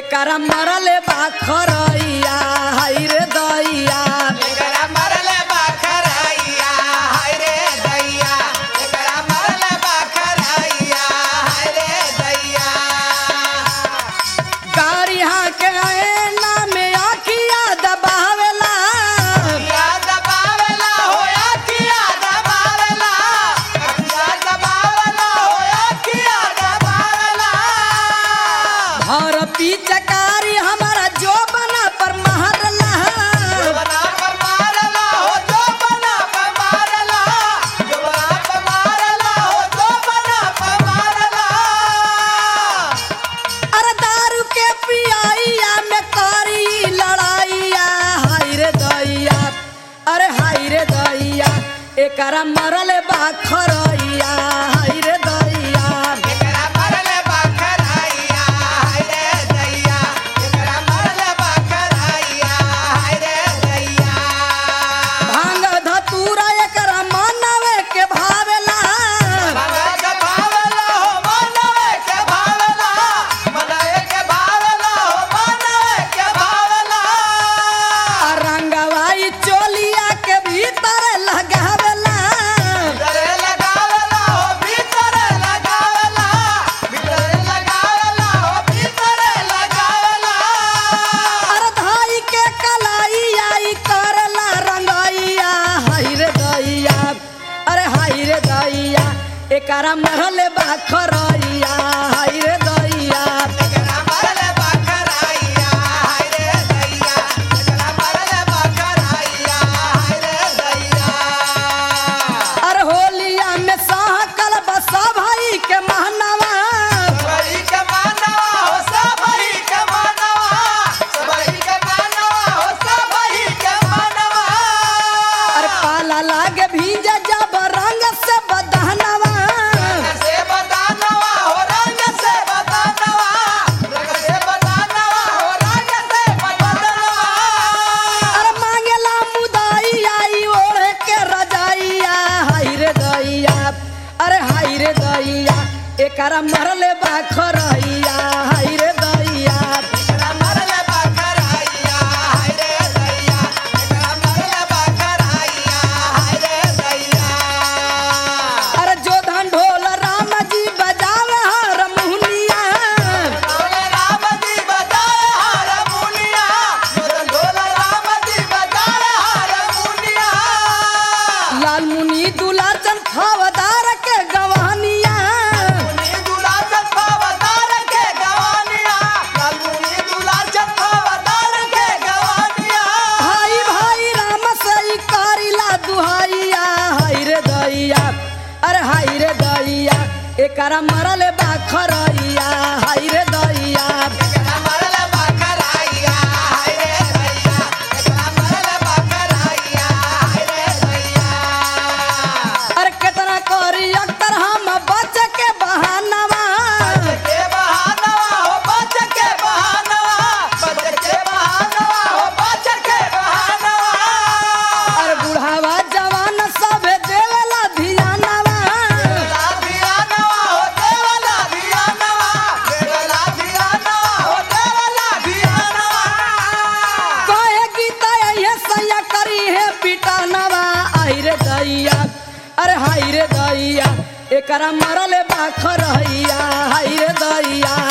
एकरा मरले बा खरैया हाय रे दैया एकरा मरले बाखरैया हाय रे दैया एकरा मरले बाखरैया हाय रे दैया गाड़ी के ऐना में आखिया दबावेला किया दबावेला होया किया दबावेला किया दबावेला होया किया दबावेला और पीचकारी हमारा जो बना पर महरला जो बना पर मारला हो जो बना पर मारला जो बना पर मारला हो जो बना पर मारला अरे दारू के पियाइया में करी लड़ाइया हाय रे दैया अरे हाय रे दैया एकरा मरले बा खरैया हाय रे दैया एकरा मरले बाखरैया हाय रे दैया एकरा मरले बाखरैया हाय रे दैया भांग धतूरा एकरा मनवे के भावेला मनवे के भावला हो मनवे के भावला मनवे के भावला हो मनवे के भावला आ रंगवाई चोलिया के भीतर लगावेला भीतरे लगावला हो भीतरे लगावला भीतरे लगावला हो भीतरे लगावला अरे धाई के कलाइया ई करला रंगैया हाय रे दैया अरे हाय रे दैया एकरा मरले बा खरैया हाय रे दैया एकरा मरले बाखरैया हाय रे दैया एकरा मरले बाखरैया हाय रे दैया अरे होलिया में सहकल बसा भाई के महनवा सबई के मानवा हो सबई के मानवा सबई के मानवा हो सबई के मानवा अरे पाला लागे भीजा जब रंग से बदहनवा रंग से बतानवा हो रंग से बतानवा रंग से बतानवा हो रंग से बतानवा अरे मांगेला मुदाई आई ओढ़े के रजाइया हाय रे दैया अरे हाय रे दैया एकरा मरले बा खरैया हाय रे दैया एकरा मरले बाखरैया हाय रे दैया एकरा मरले बाखरैया हाय रे दैया अरे जो धन ढोल राम जी बजावे हर मुहनिया ढोल राम जी बजाए हारमोनिया ढोल राम जी बजाए हारमोनिया लाल मुनि दुलाचन फवदार के गवानिया मुनि दूल्हा चंपावतार के गवानिया लाल मुनि दूल्हा चंपावतार के गवानिया भाई भाई राम सई करिला दुहाइया हाय रे दैया अरे हाय रे दैया एकरा मरले बा खरैया हाय रे दैया एकरा मरले बाखरैया हाय रे दैया एकरा मरले बाखरैया हाय रे दैया अरे केतना करी अक्तर हम बच के बहानवा के बहानवा हो बच के बहानवा बच के बहानवा हो बच के बहानवा अरे बुढ़ावा जवान सब देवेला धियानवा देवला धियानवा हो देवला धियानवा देवला धियानवा हो देवला धियानवा कहे गीता ये सैया करी है पिटानवा आई रे दैया अरे हाय रे दैया एकरा मरले बा खरैया हाय रे दैया